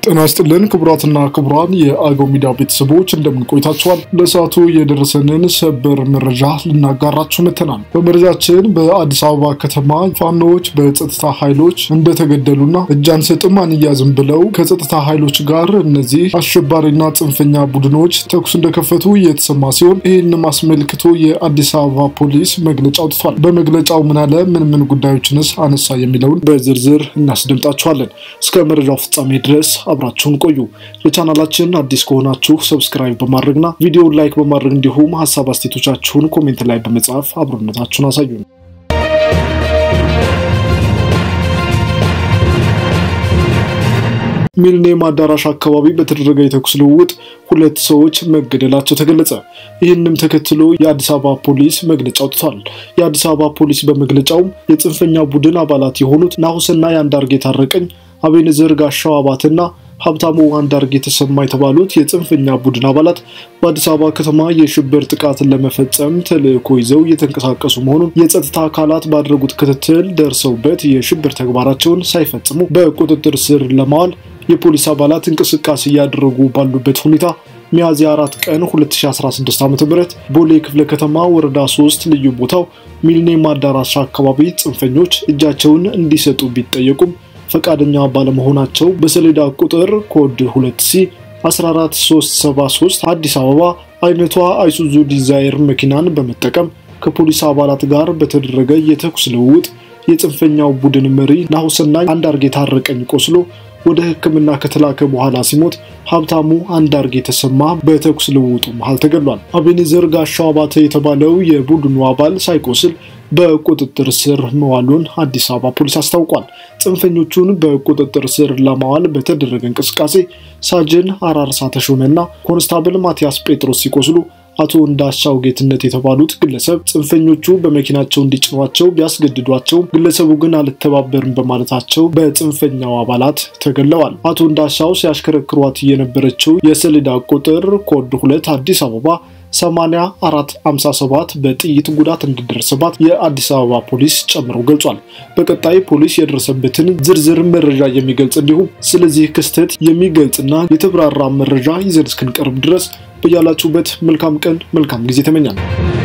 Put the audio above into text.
ጤና ይስጥልን ክቡራትና ክቡራን የአገው ሚዲያ ቤተሰቦች እንደምን ቆይታችኋል? ለሰዓቱ የደረሰንን ሰበር መረጃ ልናጋራችሁ መጥተናል። በመረጃችን በአዲስ አበባ ከተማ ፋኖዎች በጸጥታ ኃይሎች እንደተገደሉና እጅ አንሰጥም አንያዝም ብለው ከጸጥታ ኃይሎች ጋር እነዚህ አሸባሪና ጽንፈኛ ቡድኖች ተኩስ እንደከፈቱ የተሰማ ሲሆን ይህንም አስመልክቶ የአዲስ አበባ ፖሊስ መግለጫ አውጥቷል። በመግለጫው ምን አለ፣ ምን ምን ጉዳዮችንስ አነሳ የሚለውን በዝርዝር እናስደምጣችኋለን። እስከ መረጃው ፍጻሜ ድረስ አብራችሁን ቆዩ። ለቻናላችን አዲስ ከሆናችሁ ሰብስክራይብ በማድረግና ቪዲዮውን ላይክ በማድረግ እንዲሁም ሀሳብ አስተያየቶቻችሁን ኮሜንት ላይ በመጻፍ አብሮነታችሁን አሳዩን። ሚሊኒየም አዳራሽ አካባቢ በተደረገ የተኩስ ልውውጥ ሁለት ሰዎች መገደላቸው ተገለጸ። ይህንም ተከትሎ የአዲስ አበባ ፖሊስ መግለጫ አውጥቷል። የአዲስ አበባ ፖሊስ በመግለጫውም የጽንፈኛ ቡድን አባላት የሆኑት ናሁስና የአንዳርጌ ታረቀኝ አቤንዘር ጋሻው አባትና ሀብታሙ አንዳርጌ የተሰማ የተባሉት የጽንፈኛ ቡድን አባላት በአዲስ አበባ ከተማ የሽብር ጥቃትን ለመፈጸም ተልዕኮ ይዘው እየተንቀሳቀሱ መሆኑን የጸጥታ አካላት ባደረጉት ክትትል ደርሰውበት የሽብር ተግባራቸውን ሳይፈጽሙ በቁጥጥር ስር ለማዋል የፖሊስ አባላት እንቅስቃሴ እያደረጉ ባሉበት ሁኔታ ሚያዝያ አራት ቀን 2016 ዓ.ም ቦሌ ክፍለ ከተማ ወረዳ 3 ልዩ ቦታው ሚሊኒየም አዳራሽ አካባቢ ጽንፈኞች እጃቸውን እንዲሰጡ ቢጠየቁም ፈቃደኛ ባለመሆናቸው በሰሌዳ ቁጥር ኮድ 2 ሲ 14373 አዲስ አበባ አይነቷ አይሱዙ ዲዛይር መኪናን በመጠቀም ከፖሊስ አባላት ጋር በተደረገ የተኩስ ልውውጥ የጽንፈኛው ቡድን መሪ ናሁሰናይ አንዳርጌ ታረቀኝ ቆስሎ ወደ ሕክምና ከተላከ በኋላ ሲሞት ሀብታሙ አንዳርጌ የተሰማ በተኩስ ልውውጡ መሃል ተገድሏል። አቤኔዘር ጋሻው አባተ የተባለው የቡድኑ አባል ሳይቆስል በቁጥጥር ስር መዋሉን አዲስ አበባ ፖሊስ አስታውቋል። ጽንፈኞቹን በቁጥጥር ስር ለማዋል በተደረገ እንቅስቃሴ ሳጅን አራርሳ ተሾመና ኮንስታብል ማቲያስ ጴጥሮስ ሲቆስሉ አቶ እንዳሻው ጌትነት የተባሉት ግለሰብ ጽንፈኞቹ በመኪናቸው እንዲጭኗቸው ቢያስገድዷቸው ግለሰቡ ግን አልተባበርም በማለታቸው በጽንፈኛው አባላት ተገለዋል። አቶ እንዳሻው ሲያሽከረክሯት የነበረችው የሰሌዳ ቁጥር ኮድ ሁለት አዲስ አበባ 8457 በጥይት ጉዳት እንደደረሰባት የአዲስ አበባ ፖሊስ ጨምሮ ገልጿል። በቀጣይ ፖሊስ የደረሰበትን ዝርዝር መረጃ የሚገልጽ እንዲሁም ስለዚህ ክስተት የሚገልጽና የተብራራ መረጃ ይዘን እስክንቀርብ ድረስ በያላችሁበት መልካም ቀን መልካም ጊዜ ተመኛል።